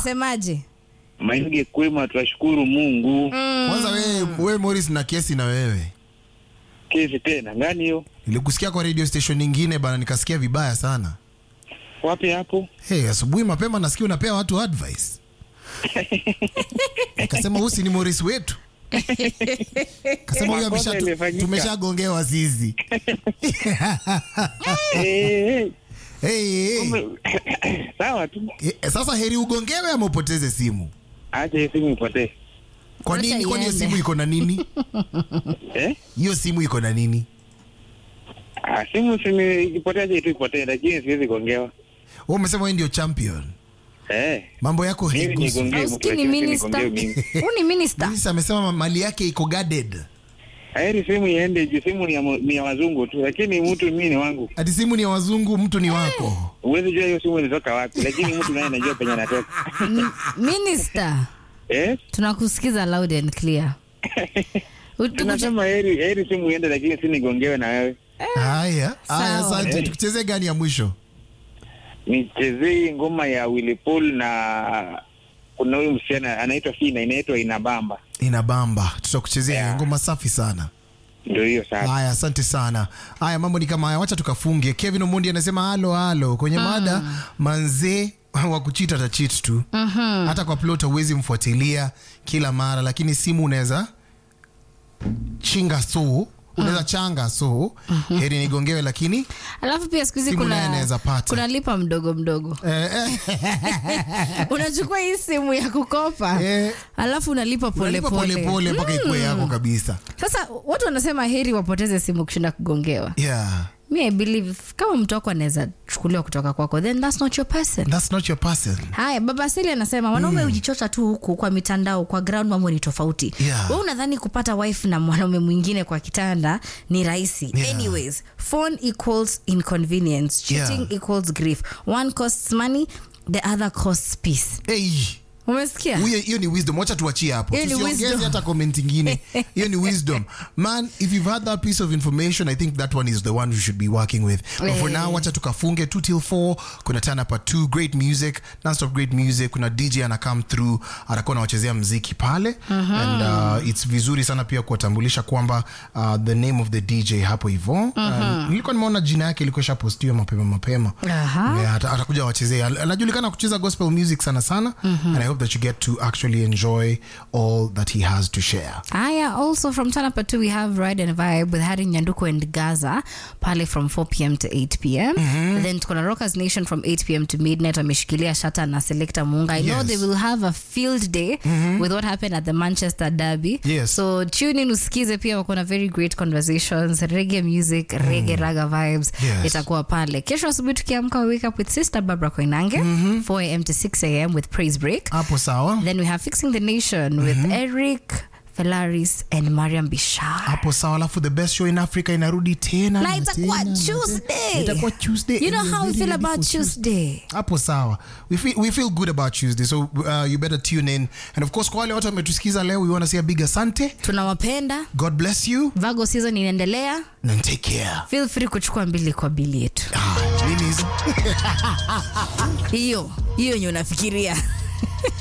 unasemaje Mainge kwema, twashukuru Mungu. Kwanza wewe wewe Morris na kesi na wewe. Kesi tena ngani hiyo? Nilikusikia kwa radio station nyingine bana nikasikia vibaya sana. Wapi hapo? Hey, asubuhi mapema nasikia unapea watu advice. Nikasema huyu si ni Morris wetu. Kasema huyu Makosa amesha imefanyika. tumeshagongewa sisi. Eh, eh, Hey, hey. kumbe- Sawa tu. Eh, Sasa heri ugongewe ama upoteze simu. Acha hii simu ipotee. Kwa Wacha nini? Kwani hiyo iende. simu iko na nini? Eh? Hiyo simu iko na nini? Ah, simu simi ikipotea je tu ipotee, lakini siwezi kuongewa. Wewe umesema wewe ndio champion. Eh. Mambo yako Mimi haigusi. nigongee mtu Usikii ni lakini minister nigongee mimi. huu ni minister Minister amesema mali yake iko guarded. Heri simu iende juu simu ni ya, mo- ni ya wazungu tu, lakini mtu mimi ni wangu. Ati simu ni ya wazungu, mtu ni wako. Huwezi jua hiyo simu ilitoka wapi, lakini mtu naye anajua penye anatoka. M- minister Eh? tunakusikiza loud and clear Utukucha- Tunasema heri heri simu iende, lakini si nigongewe na wewe. Haya, haya, Sawa. asante. Tukuchezee gani ya mwisho? Nichezee ngoma ya Willy Paul na kuna huyu msichana anaitwa Fina, inaitwa Inabamba. Inabamba, tutakuchezea Yeah. ngoma safi sana. Ndio hiyo sasa. Haya, asante sana. Haya, mambo ni kama haya, wacha tukafunge. Kevin Omondi anasema halo halo kwenye mada manzee wa kuchita atachit tu hata kwa plot huwezi mfuatilia kila mara, lakini simu unaweza chinga so unaweza changa so heri nigongewe, lakini alafu pia siku hizi Simu naye kuna, anaweza pata. kuna lipa mdogo mdogo eh, eh, unachukua hii simu ya kukopa Eh. alafu unalipa unalipa polepole polepole mpaka ikuwe yako kabisa. sasa watu wanasema heri wapoteze simu kushinda kugongewa Yeah, mi i believe kama mtu wako anaweza chukuliwa kutoka kwako then that's not your person that's not your person. haya baba sili anasema wanaume hujichocha tu huku kwa mitandao kwa ground mambo ni tofauti Yeah. we unadhani kupata wife na mwanaume mwingine kwa kitanda ni rahisi Yeah. anyways phone equals inconvenience cheating Yeah. equals grief one costs money the other costs peace Hey. umesikia Huyo- hiyo ni wisdom wacha tuachie hapo Hiyo ni tusiongeze wisdom. hata comment ingine hiyo ni wisdom man if you've had that piece of information i think that one is the one you should be working with but for Eh. now wacha tukafunge 2 till 4 kuna turn up at 2 great music non-stop great music kuna dj ana come through atakuwa anawachezea mziki pale and uh, it's vizuri sana pia kuwatambulisha kwamba uh, the name of the dj hapo hivo uh, nilikuwa nimeona jina yake ilikuwa ishapostiwa mapema mapema Aha. Yeah, ata- atakuja wachezea Al- anajulikana kucheza gospel music sana sana and i hope that you get to actually enjoy all that he has to share Aya, also from Tanapa 2 we have Ride and Vibe with Harry Nyanduko and Gaza pale from 4 p.m. to 8 p.m. Then tuko na Rockers Nation from 8 p.m. to midnight wameshikilia Shata na Selector Munga. I know Yes. they will have a field day with what happened at the Manchester Derby. Yes. So tune in usikize pia wako na very great conversations, reggae music, reggae raga vibes. Yes. Itakuwa pale. Kesho asubuhi tukiamka we wake up with Sister Barbara Koinange 4 a.m. to 6 a.m. with Praise Break. hapo sawa Then we have Fixing the Nation with Eric Felaris and Mariam Bishar. hapo sawa alafu the best show in africa inarudi tena Na na itakuwa tena, na Tuesday. tena. itakuwa tuesday You know and how we we're feel very ready about for Tuesday. hapo sawa we feel, we feel good about tuesday so uh, you better tune in and of course kwa wale watu wametusikiza leo we want to say a big asante Tunawapenda. god bless you Vago season inaendelea. and take care Feel free kuchukua mbili kwa bili yetu. ah, Genies. Hiyo, hiyo yenye unafikiria.